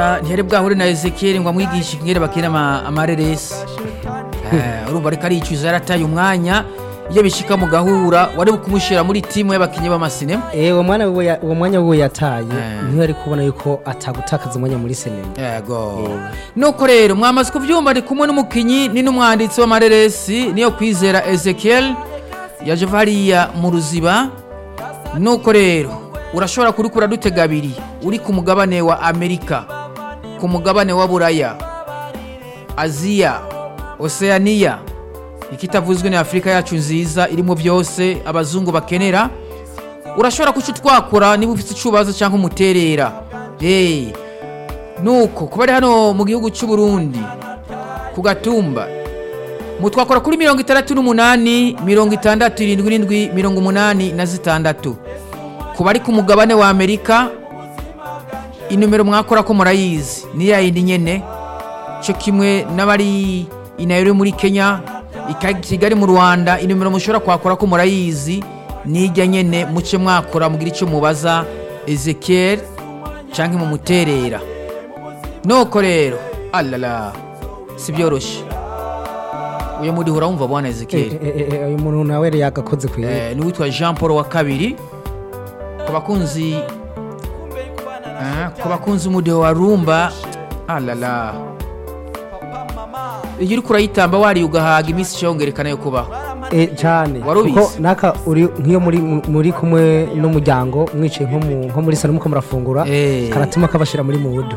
ntiyari bwahure na ezekiel ngo amwigishe ingere bakina ama- amareresi Eh, urumva ariko aricuza yarataye umwanya iyo bishika mu gahura wari kumushyira muri timu y'abakinnyi b'amasinema Eh, uwo mwana wiwe ya- uwo mwanya wiwe yataye Eh. niyo ari kubona yuko atagutakaza umwanya muri sinema yego nuko rero mwamaze kubyumva ari kumwe n'umukinnyi ni n'umwanditsi w'amareresi niyo kwizera ezekiel yaje ava hariya mu ruziba nuko rero urashobora kurikura dutega abiri uri ku mugabane wa amerika ku mugabane wa buraya aziya oceania ikitavuzwe ni afurika yacu nziza irimo byose abazungu bakenera urashobora kuca twakora niba ufite icubazo cyangwa umuterera hey. nuko kuba ari hano mu gihugu cy'u Burundi ku gatumba mutwakora kuri mirongo itandatu n'umunani mirongo itandatu irindwi n'indwi mirongo umunani na zitandatu ku bari ku mugabane wa amerika inomero mwakora ko murayizi ni ya yindi nyene cyo kimwe n'abari i Nairobi muri kenya i kigali mu rwanda inomero mushobora kwakora ko murayizi nijya nyene muce mwakora mugira icyo mubaza ezekiel canke mumuterera nuko rero alala si byoroshye uyu muri hura wumva bwana ezekiel uyu muntu nawe yari yagakoze ku iwe Eh, ni uwitwa jean paul wa kabiri ku bakunzi eh, ku bakunzi umudeho wa rumba alala iyo uriko urayitamba wariye ugahaga iminsi cyongerekana yo kubaho Eh, cyane Wari ubizi? kuko naka uri nk'iyo muri muri kumwe n'umuryango mwicaye nko mu- nko muri salo muko murafungura Eh. karatuma kabashira muri mudu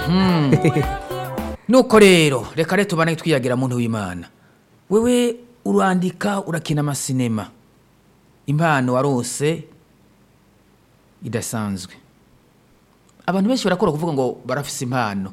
nuko rero reka rero tubane twiyagira muntu w'imana wewe urandika urakina amasinema impano warose idasanzwe abantu benshi barakora kuvuga ngo barafise impano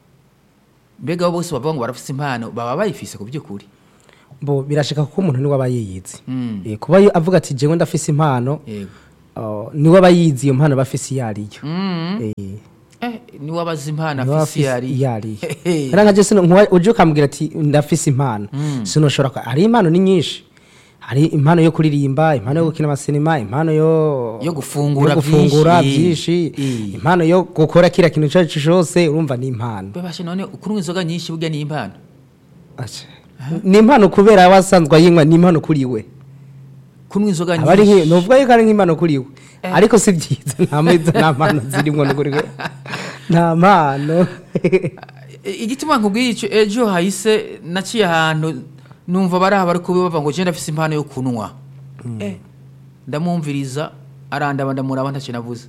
mbega abo bose bavuga ngo barafise impano baba bayifise ku by'ukuri bo birashika kuko umuntu niwe aba yiyizi Mm. Eh, kuba yo- avuga ati jewe ndafise impano yego oh, niwe aba yiyizi iyo mpano aba afise iyo ariyo Mm. Eh, eh niwe abaza impano niwe aba afise iyo afise ari iyo ariyo Hehe. era nka je sino nkuwa- uje ukambwira ati ndafise impano sinoshobora ko hari impano ni nyinshi hari impano yo kuririmba impano yo gukina amasinema impano yo Yo gufungura yo gufungura byinshi. byinshi Eh. impano yo gukora kira kintu icyo ari cyo cyose urumva ni impano bebashe none ukunywa inzoga nyinshi burya ni impano Aca. ni impano kubera wasanzwe ayinywa ni impano kuri we kunywa inzoga aba ari nyinshi nk'i- nuvuga yuko ari nk'impano kuri we ariko si byiza nta mwiza nta mpano zirimo no kuri we nta mpano E- igituma nkubwiye icyo ejo hahise naciye ahantu numva bari aha bari kubibavuga ngo genda afise impano yo kunywa Eh, ndamwumviriza arandaba ndamuraba ntacyo navuze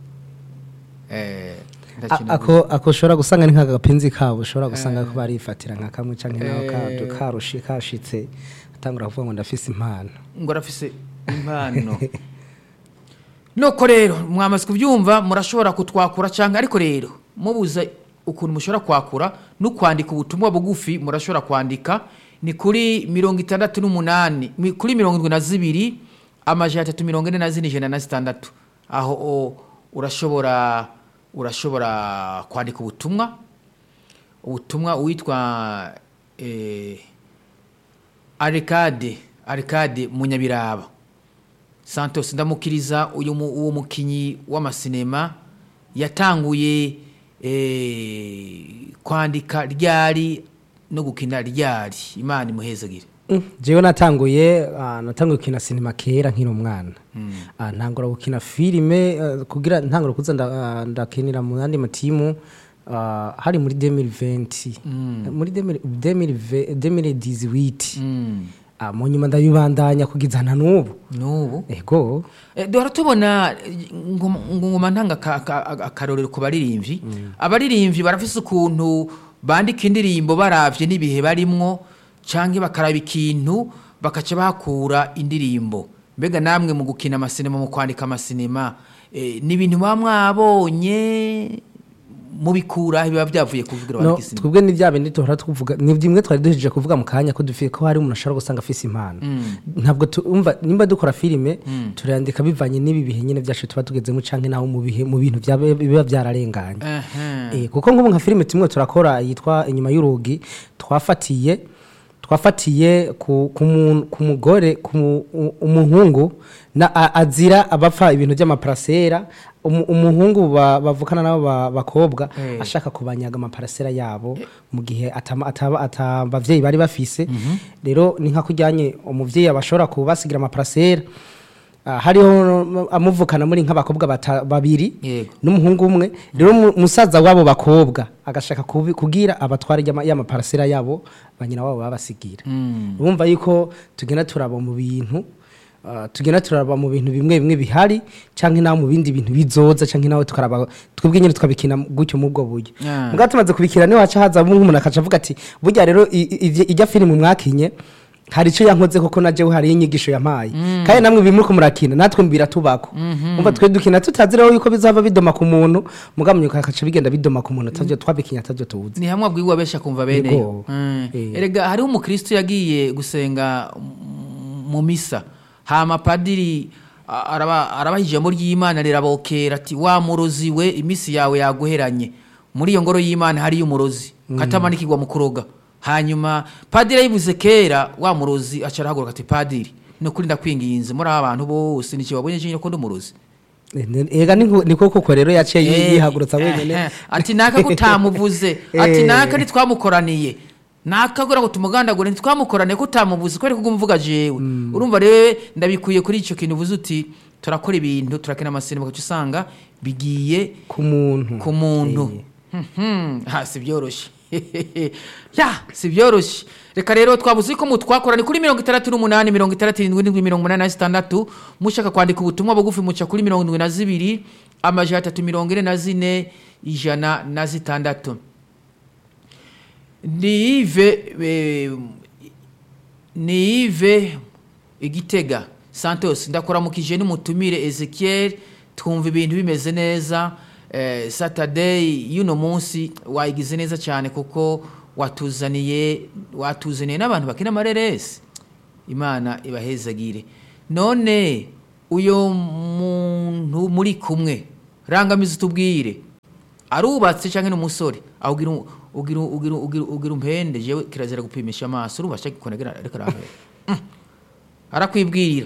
Eh, ntacyo A- navuze. ako ako ushobora gusanga ni nk'agapenzi kabo ushobora gusanga ko barifatira nka kamwe cyangwa nawe kado karushi kashitse atangura kuvuga ngo ndafise impano ngo arafise impano nuko rero mwamaze kubyumva murashobora kutwakura cyangwa ariko rero mubuza ukuntu mushobora kwakura no kwandika ubutumwa bugufi murashobora kwandika ni kuri mirongo itandatu n'umunani mi- kuri mirongo irindwi na zibiri amajana atatu mirongo ine na zine ijana na zitandatu aho o, urashobora urashobora kwandika ubutumwa ubutumwa uwitwa eh, arikade arikade munyabiraba santos ndamukiriza uyu mu- uwo mukinyi w'amasinema yatanguye eh, kwandika ryari no gukina ryari imana imuhezagire Mm, jewe natanguye ah, natanguye gukina sinema kera nkiri umwana Ah, ntangura gukina filime eh, kugira ntangura kuza nda- ah, ndakinira mu yandi matimu ah, hari muri 2020 muri 2020 2018 Mm. Ah, mu nyuma ndabibandanya kugeza na n'ubu n'ubu ego Eh, duhora tubona eh, ngoma ngoma ntanga aka- aka- akarorero ku baririmbyi abaririmbyi barafise ukuntu bandika indirimbo baravye n'ibihe barimwo canke bakaraba ikintu bakaca bahakura indirimbo mbega namwe mu gukina amasinema mu kwandika amasinema eh, ni ibintu muba mwabonye mubikura biba byavuye kuvugira no bandika isinema twebwe ni bya bindi duhora tuvuga ni bimwe twari duhejeje kuvuga mu kanya ko dufite ko hari umuntu ashobora gusanga afise impano ntabwo tumva nimba dukora filime turandika bivanye n'ibi bihe nyine byacu tuba tugezemo canke naho mu bihe mu bintu byaba- biba byararenganye Aha. Eh, kuko nk'ubu nka filime tumwe turakora yitwa inyuma y'urugi twafatiye twafatiye ku ku mu- ku mugore ku mu- u- umuhungu na a- azira abapfa ibintu by'amaparasera umu- umuhungu ba- bavukana nabo ba- bakobwa Eh. ashaka kubanyaga amaparasera yabo mu gihe atama- ataba- ata abavyeyi bari bafise rero ni nka kujyanye umuvyeyi abashobora kubasigira amaparasera Ah, hariho amuvukana muri nk'abakobwa bata- babiri Yego. n'umuhungu umwe rero mu- musaza wabo bakobwa agashaka kubi- kugira abatwara y'ama- y'amaparasera yabo banyina wabo babasigira urumva yuko tugenda turaba mu bintu ah, tugenda turaba mu bintu bimwe bimwe bihari cyangwa nawe mu bindi bintu bizoza cyangwa nawe tukaraba twebwe nyine tukabikina gutyo mu bwo buryo Ah. mbwa tumaze kubikina niho haca haza nk'umuntu akaca avuga ati burya rero i- i- ivye- ijya filime mwakinye hari icyo yankoze koko na jewe hari inyigisho yampaye kandi namwe bimuriko murakina natwe biratubako umva twe dukina tutazi rero yuko bizava bidoma ku muntu mugamanyuka akaca bigenda bidoma ku muntu atavyo twabikinya atavyo tuzi ni hamwe abwirwa benshi akumva bene Yego. Mm. Eh. erega hariho umukristo yagiye gusenga mm, mu misa hama padiri a- araba arabaha ijambo ry'imana rirabokera ati wa murozi we iminsi yawe yaguheranye muri iyo ngoro y'imana hariyo umurozi katamanikirwa mu kuroga hanyuma padiri yayivuze kera wa murozi aca arahaguruka ati padiri ni ukuri ndakwinginze muri aba bantu bose niki wabonye nyine ko ndi umurozi ega niko niko koko rero yaciye yi- Eh, yihagurutsa eh, wenyene eh, ati naka kutamuvuze ati Eh. naka ntitwamukoraniye naka gura ngo tumugandagure ntitwamukoraniye ko utamuvuze kubera ko umvuga jewe urumva rero ndabikuye kuri icyo kintu uvuze uti turakora ibintu turakina amasinema ugaca usanga bigiye ku muntu ku muntu Mhm, ha si byoroshye ya si byoroshye reka rero twabuze ko mutwakorani kuri mirongo itandatu n'umunani mirongo itandatu irindwi n'indwi mirongo umunani na zitandatu mushaka kwandika ubutumwa bugufi muca kuri mirongo indwi na zibiri amajana atatu mirongo ine na zine ijana na zitandatu ni ive eh, ni ive igitega santos ndakuramukije n'umutumire ezekiel twumva ibintu bimeze neza eh, saturday y'uno munsi wayigize neza cyane kuko watuzaniye watuzaniye n'abantu bakina amareresi imana ibahezagire none uyo muntu muri kumwe rangamiza utubwire arubatse cyangwa ni umusore aho ugira u- ugira u- ugira u- ugira u- ugira umpende jewe kirazira gupimisha amaso urubasha gikonegera reka rahe arakwibwirira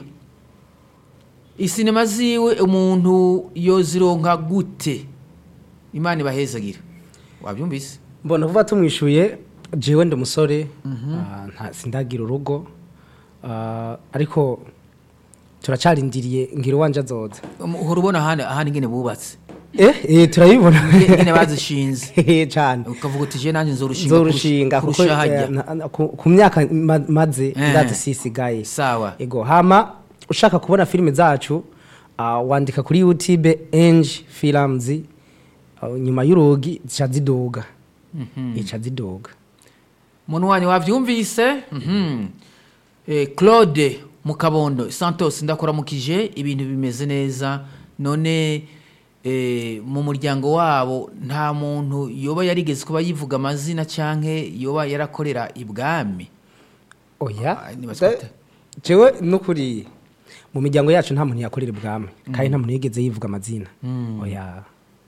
isinema ziwe umuntu yozironka gute imana ibahezagira wabyumvise mbona vuba tumwishuye jewe ndi umusore ah, nta sindagira urugo ah, ariko turacarindiriye ngira uwanje azoza Um, uhora ubona ahandi ahandi ingene bubatse eh eh turayibona ingene bazishinze Eh, cane ukavuga uti je nanjye nzorushinga nzorushinga kuko kurusha hajya eh, na- na- ku ku myaka ma- maze Eh. ndazi sisigaye sawa ego hama ushaka kubona filime zacu ah, wandika kuri youtube enge films ah, nyuma y'urugi zica ziduga ica ziduga umuntu wanyu wabyumvise Mhm. Eh, claude mukabondo santos ndakuramukije ibintu bimeze neza none eh, mu muryango wabo nta muntu yoba yarigeze kuba yivuga amazina cyangwa yoba yarakorera ibwami oya Ah, nibaza Da- gute? jewe nukuri mu miryango yacu nta muntu yakorera ibwami kandi nta muntu yigeze yivuga amazina oya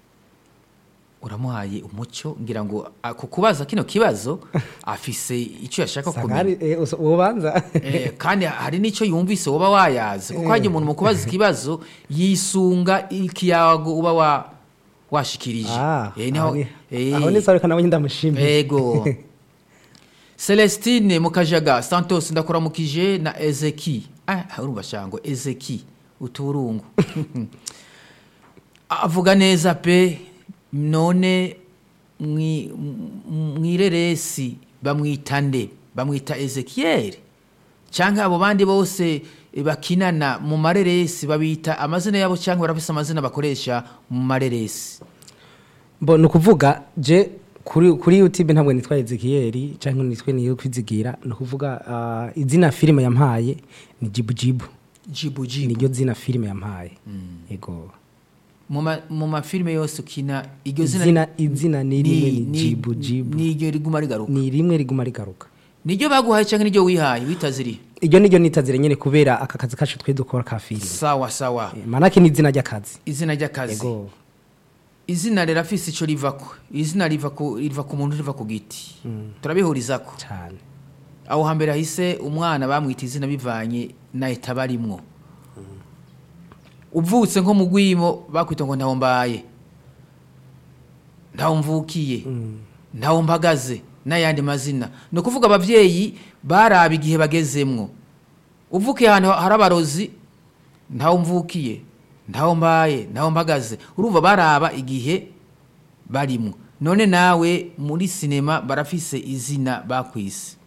uramuhaye umucyo ngira ngo ah, ku kubaza kino kibazo afise icyo yashaka kumenya sangari eh, uso- ubanza Eh, kandi hari n'icyo yumvise uba wayazi kuko hajya umuntu mu kubaza ikibazo yisunga ikiyago uba wa washikirije Ah, Eh, niho- aho ni- eh, aho ni sawa reka nawe ndamushimiye ego celestine mukajaga santos ndakuramukije na ezeki ah, urumva shango ezeki uturungu avuga neza pe none mwi- m- mwireresi bamwita nde bamwita ezekiyeli cyangwa abo bandi bose eh, bakinana mu mareresi babita amazina yabo cyangwa barafise amazina bakoresha mu mareresi Bo ni ukuvuga je kuri kuri youtube ntabwo nitwa ezekiyeli cyangwa nitwe niyo kwizigira ni ukuvuga ah, izina filime yampaye ni jibu jibu jibujibu niryo zina filime yampaye yego mu ma- mu mafilime yose ukina iryo zina izina izina ni rimwe ni jibu jibu niryo riguma rigaruka ni rimwe riguma rigaruka niryo baguhaye cyangwa niryo wihaye witaziriye iryo niryo nitazire nyine kubera aka kazi kacu twe dukora ka filime sawa sawa Eh, manake ni izina ry'akazi izina ry'akazi yego izina rirafise icyo rivako izina riva ku riva ku muntu riva ku giti turabihurizako cyane aho hambere hahise umwana bamwita izina bivanye na eta barimwo uvutse nko mu rwimo bakwita ngo ntaho mbaye ntaho mvukiye ntaho mpagaze n'ayandi mazina ni ukuvuga ababyeyi baraba igihe bagezemwo uvukiye ahantu hari abarozi ntaho mvukiye ntaho mbaye ntaho mpagaze urumva baraba igihe barimo none nawe muri sinema barafise izina bakwise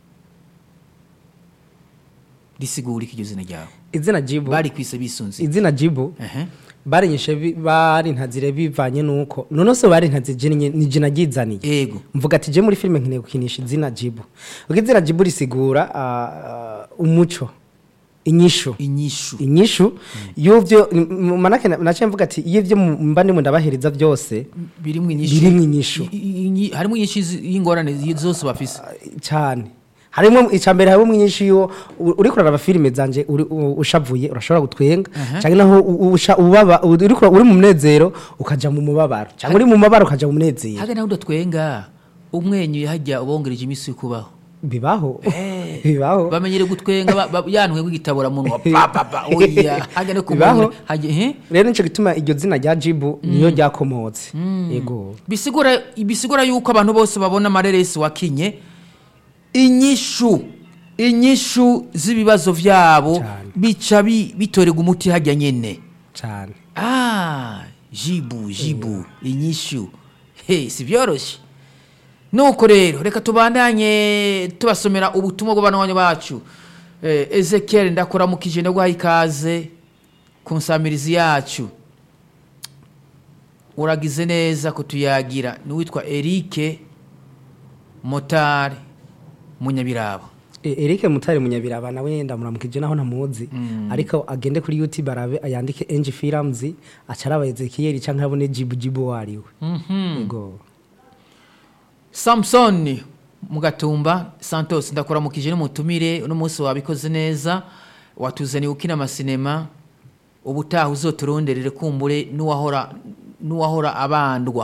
risigura iki iryo zina ryawe izina jibu bari kwise bisunze izina jibu Ehe. barinyishe bi- barintazire bivanye nuko none se barintazije ni ni je naryizaniye ego mvuga ati je muri filime nkeneye gukinisha izina jibu ubwo izina jibu risigura ah, ah, umuco inyishu inyishu inyishu y'ivyo m- manake na- naciye mvuga ati iyo ivyo mu- mba ndimo ndabahereza byose birimwo inyishu Birimwo inyishu. I- i- inyi- harimo inyishu zi- y'ingorane zi- zose bafise cyane harimo icambere harimo inyinshi yo u- uriko uraraba filime zanje uri- u- ushavuye urashobora gutwenga cyangwa naho u- usha- ubaba uriko uri mu munezero ukaja mu mubabaro cyangwa uri mu mubabaro ukaja mu munezero hage nawe udatwenga umwenyuye hajya ubongereje iminsi yo kubaho bibaho Eh. bibaho bamenyere gutwenga ba- ba- yanwe w'igitabura munwa pa pa pa oya hage no Bibaho. kumenya hage he rero nico gituma iryo zina rya jibu niyo ryakomotse yego bisigura bisigura yuko abantu bose babona amareresi wakinye inyishu inyishu z'ibibazo vyabo Cane. bica bi- bitorega umuti hajya nyene cyane ah jibu jibu inyishu he si byoroshye nuko rero reka tubandanye tubasomera ubutumwa bw'abana bacu eh, ezekiel ndakuramukije ndaguhaye ikaze ku nsamirizi yacu uragize neza kutuyagira n'uwitwa erike motari munyabirabo E- Eric Mutare munyabiraba nawe ndamuramukije naho namuzi ariko agende kuri YouTube arabe ayandike Enji Films acaraba Ezekiel canke abone Jibu Jibu wariwe yego samusoni mugatumba santos ndakuramukije n'umutumire uno munsi wabikoze neza watuzaniye ukina amasinema ubutaha uzoturonderere kumbure n'uwahora n'uwahora abandwa